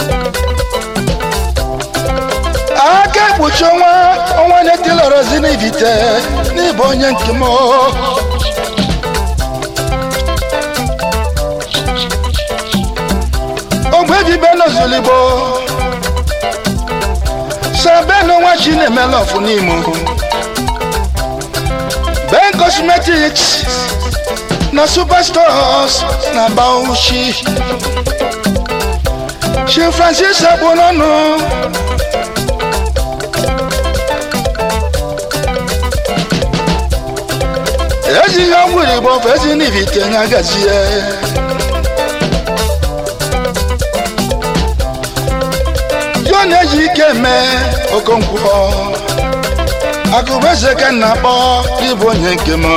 aka ekpuchi ọnwa ọnwa na-etilọrọzi n'ibite n'ịbụ onye nke m ogbebibe n'ozuligbo sabenu nwa chi na-emela ọfụ n'imo ben cosmetics na superstores na bauchi chi francis agbonọnụ ezi ihe ọgwụrụ igbo bụ ezi n'ibite nya gazie yo na-eji ike eme okonkwo akụbeze ka nna akpọ ịbụ onye nke m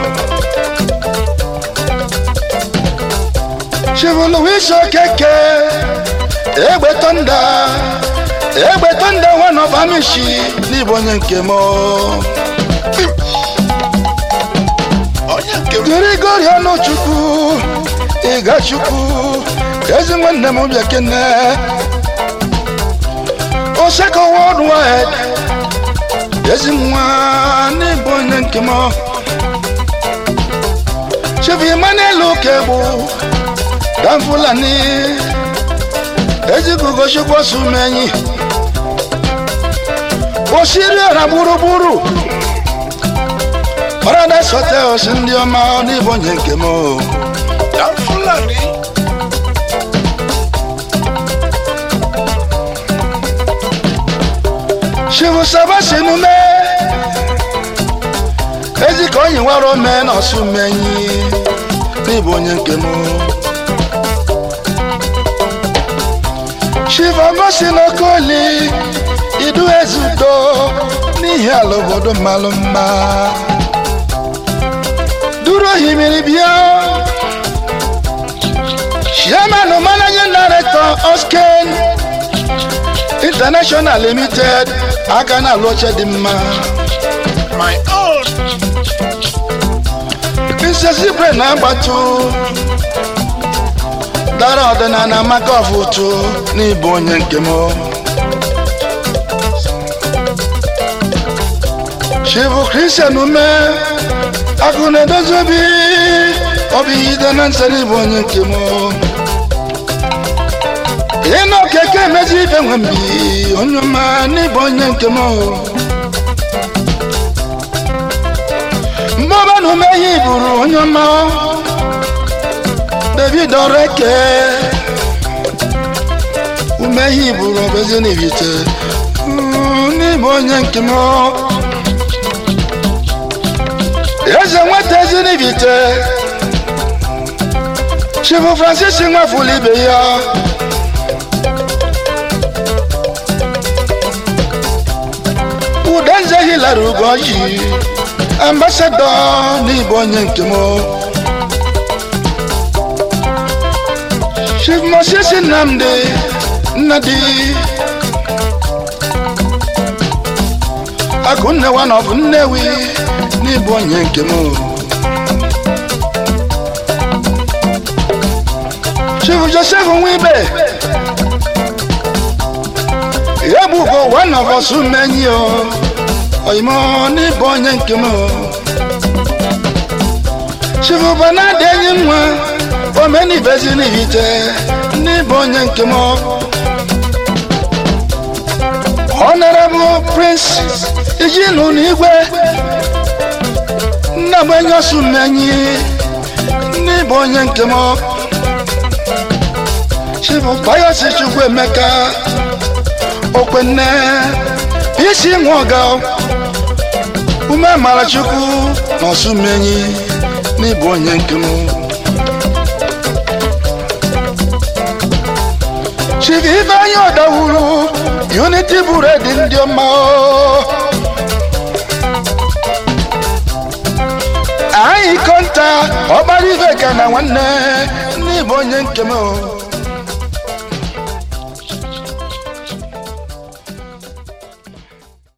chivuluwisi okeke egbe tonda egbe tonda one of amishi n'ịbụ onye nke m onye nke m Grigori ọnụchukwu ịgachukwu ezi nwanne m bịa kene oseko worldwide ezi nwa n'ịbụ onye nke m chief emmanuel okegbu dan fulani ezigugochukwu osumenyi osiri ọra gburugburu paradise hotels ndị ọma n'ịbụ onye nke m na fulani chivu sabasi emume ezi ka onyi nwere ome na ọsụ menyi n'ịbụ onye nke m chivu agosi n'okoli idu ezudo n'ihi ala obodo mmalụ mma duru ohimiri bịa chairman managing director osken international limited aka na-alụ oche dị mma my own nsesibre na-agbatu dara ọdịnala maka ọfụtụ n'ịbụ onye nke m chivu kristian ume akụ na-edozi obi obi ide na nsọ n'ịbụ onye nke m ịnụ keke emezi ibe nwe mbi onye ọma n'ịbụ onye nke m mmụba na ume ihe iburu onye ọma david ọreke ume ihe iburu ọbezi n'ibite n'ịbụ onye nke m eze nweta ezi n'ibite chifu francis nwafula ibe ya udenze hilara ugoji ambasadọ n'ịbụ onye nke m chief moses nnamdi nnadi akụnne wa nọbụ nnewi n'ịbụ onye nke m chief joseph nwibe ya bụ ugo one of us menyi o oyimo n'ịbụ onye nke m chief banadi enyi nwa omenibezi n'ihite n'ịbụ onye nke m honorable prince ijinu n'igwe nna m enyi osu menyi n'ịbụ onye nke m chief bayosi chukwu emeka okwenne isi nwa ọga ume mara chukwu na ọsụmenyi n'ịbụ onye nke m chief ifeanyi ọdawuru unity buredi ndị ọma o. anyị kọnta ọgbara ife ka na nwanne n'ịbụ onye nke m o.